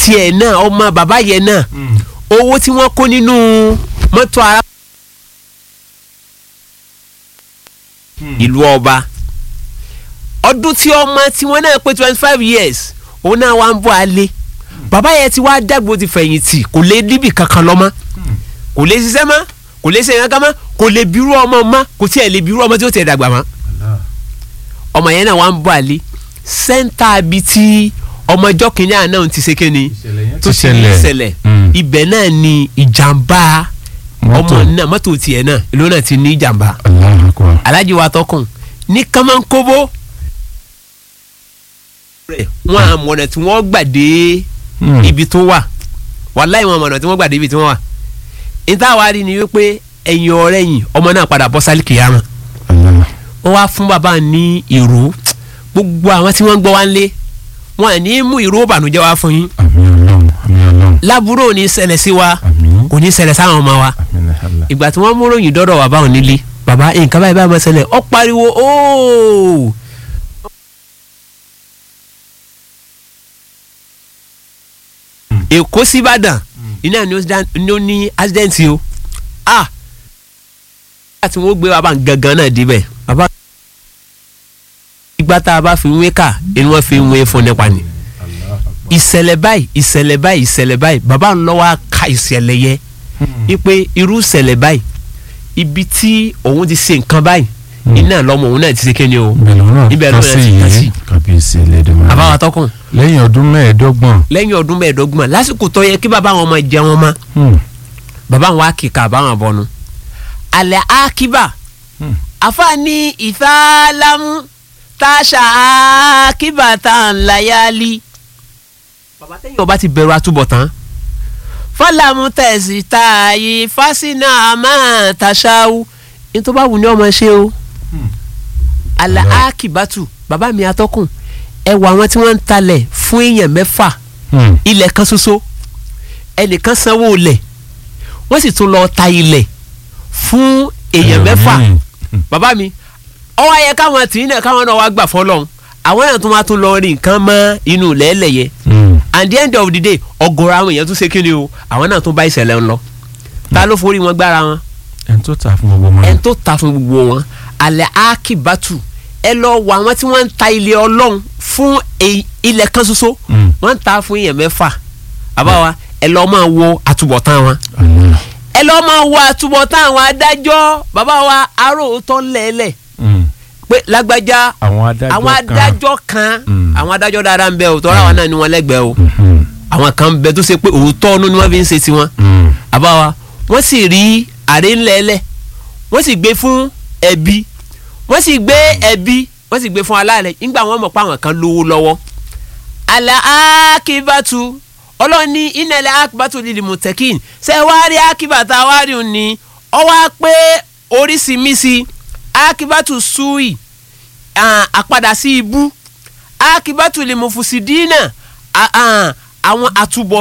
tiẹ̀ náà ọmọ bàbá yẹn náà owó tí wọ́n kó nínú mọ́tò ara ìlú ọba ọdún tí ọmọ tí wọ́n náà pé twenty five years òun náà wá ń bọ̀ alẹ́ bàbá yẹn ti wá dàgbò ti fẹ̀yìntì kò lè níbì kankan lọ mọ́ kò lè ṣiṣẹ́ mọ́ kò lè ṣe kankan mọ́ kò lè bírú ọmọ mọ́ kò tiẹ̀ lè bírú ọmọ tí ó tiẹ̀ dàgbà mọ́ ọmọ yẹn náà wá ń bọ̀ alẹ́ sẹ́ńtà bíi ti ọmọ ọjọ́ kìíní àná ti ṣe kéne tó Ti ti ní ṣẹlẹ̀. ìṣẹ̀lẹ̀ Mm. ibẹ̀ náà ni ìjàmbá Mọ́tò. ọmọ náà mọ́tò tiẹ̀ náà ìlú náà ti ní ìjàmbá Allahu Akbar. alájí wa tọkùn ní kánmọ́nkóbó rẹ̀ wọ́n àmọ̀nà tí wọ́n gbà dé Mm. ibi tó wà wàláì wọn àmọ̀nà tí wọ́n gbà dé ibi tí wọ́n wà níta wa rí ni wípé ẹ̀yìn ọ̀rẹ́ yìí ọmọ náà padà bọ́ sálì kìyàmà Allah. wọ́n wá fún bàbá ní ìró gbogbo àwọn tí wọ́n ń gbọ́ wá ń lé wọn à ní mú ìró ìbànújẹ́ wá fún yín àmín Ọlọ́run àmín Ọlọ́run lábúrò ò ní ṣẹlẹ̀ sí wa àmín kò ní ṣẹlẹ̀ sáwọn ọmọ wa àmín Allah. ìgbà tí wọ́n mú ròyìn dọ́dọ̀ wà báwọn nílé bàbá nǹkan báyìí báyìí máa ṣẹlẹ̀ ó pariwo ooo. èkó síbàdàn iná ni ó dá- ni ó ní accident o ah nígbà tí wọ́n gbé bàbá gangan náà débẹ̀ bàbá ìgbà tá a bá fi wé kà inú wọn fi ń wé fún nípa ni ìṣẹ̀lẹ̀ báyìí ìṣẹ̀lẹ̀ báyìí ìṣẹ̀lẹ̀ báyìí bàbá ń lọ́wọ́ ka ìṣẹ̀lẹ̀ yẹ wípé irú ìṣẹ̀lẹ̀ báyìí ibi tí òun ti ṣe nǹkan báyìí iná lọ́mọ òun náà ti ṣe kéde o ibẹ̀ lọ́wọ́ náà Ibẹ̀ ká lọ́wọ́ sí náà ti ká sí. yìí kábíyèsí ẹlẹ́dẹ̀ máa àbáwá tọkùn lẹ́yìn ọdún mẹ́ẹ̀ẹ́dọ́gbọ̀n lẹ́yìn ọdún mẹ́ẹ̀ẹ́dọ́gbọ̀n lásìkò tó yẹ kí bàbá àwọn ọmọ jẹ wọn mọ́ Hmm. bàbá àwọn akíkà àbáwọn bọnu alẹ́ akíbà Hmm. àfààní ìfàlámù táṣà akíbà tá à ń layálí. bàbá tẹ́yìn ọba ti bẹ̀rù àtúbọ̀tán fọlámù tẹ̀sí táàyè fásinà àmà tàṣàwù ní tó bá wù ní ọmọ ṣe o alẹ́ akíbàtù bàbá mi atọ́kùn ẹ wọ àwọn tí wọ́n ń talẹ̀ fún èèyàn mẹ́fà Hmm. ilẹ̀ kan ṣoṣo ẹnìkan sanwó ilẹ̀ wọ́n sì tún lọ ta ilẹ̀ fún èèyàn mẹ́fà Hmm. bàbá mi ọwọ́ ayẹ káwọn tì í náà káwọn náà wá gbà fọlọ́hún àwọn èèyàn tún máa tún lọ rí nǹkan mọ́ inú lẹ́lẹ̀yẹ Hmm. at the end of the day ọ̀gọ̀rọ̀ àwọn èèyàn tún ṣe kíni o àwọn náà tún bá ìṣẹ̀lẹ̀ ń lọ ta ló forí wọn gbára wọn ẹni tó ta fún gbogbo ọmọ ẹni náà tó ta fún gbogbo wọn alẹ́ akíbátù ẹ lọ wọ àwọn tí wọ́n ń ta ilé ọlọ́run fún èyí- ilẹ̀ kan ṣoṣo Hmm. wọ́n ń ta fún èèyàn mẹ́fà àbáwa ẹ lọ máa wo àtúbọ̀tán wọn Allah. ẹ lọ máa wo àtúbọ̀tán àwọn adájọ́ bàbá wa aróòótọ́ lẹ́lẹ̀ Hmm. pé lágbájá àwọn adájọ́ àwọn kan adájọ́ kan Mm. àwọn adájọ́ dáadáa ń bẹ o tọ́ra wa náà ni wọ́n lẹ́gbẹ̀ẹ́ o Mhm. àwọn kan ń bẹ tó ṣe pé òótọ́ ọ̀nù ni wọ́n fi ń ṣe tiwọn Hmm. àbáwa wọ́n sì rí àrè ńlẹ̀ẹ́lẹ̀ wọ́n sì gbé fún ẹbí wọ́n sì gbé ẹbí wọ́n sì gbé fún aláàrẹ̀ nígbà wọ́n mọ̀ pé àwọn kan lówó lọ́wọ́ àlà akíbàtú ọlọ́ni ìnẹ̀lẹ̀ akíbàtú lílì mùtẹ́kìn ṣe wá rí akíbàtà wá rí òun ni ọ wá pé oríṣiríṣi akíbàtú sùúì ah, àpadà sí ibú akíbàtú lè mọ̀ fùsídìínà àwọn àtúbọ̀